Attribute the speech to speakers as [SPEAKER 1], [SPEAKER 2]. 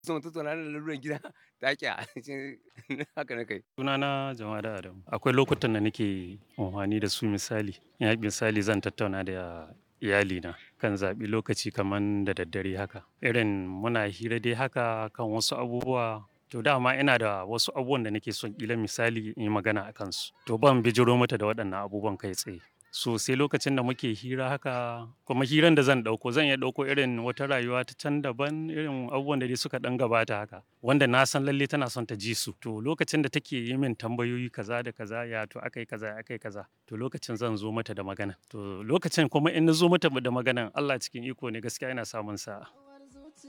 [SPEAKER 1] son tattauna da laluran gida ta ƙi haka na kai.
[SPEAKER 2] Sunana Jamada Adamu. Akwai lokutan da nake amfani da su misali, ya misali zan tattauna da iyalina kan zaɓi lokaci kaman da daddare haka. Irin muna hira dai haka kan wasu abubuwa. To dama ina da wasu abubuwan da nake son ƙila misali in yi magana a kansu. To ban bijiro mata da waɗannan abubuwan kai tsaye. So sai lokacin da muke hira haka kuma hirar da zan ɗauko zan iya ɗauko irin wata rayuwa ta can daban irin abubuwan da dai suka ɗan gabata haka. Wanda na san lalle tana son ta ji su. To lokacin da take yi min tambayoyi kaza da kaza, ya to aka yi kaza aka yi kaza. To lokacin zan zo mata da magana. To lokacin kuma in na zo mata da maganan Allah cikin iko ne gaskiya ina samun sa'a.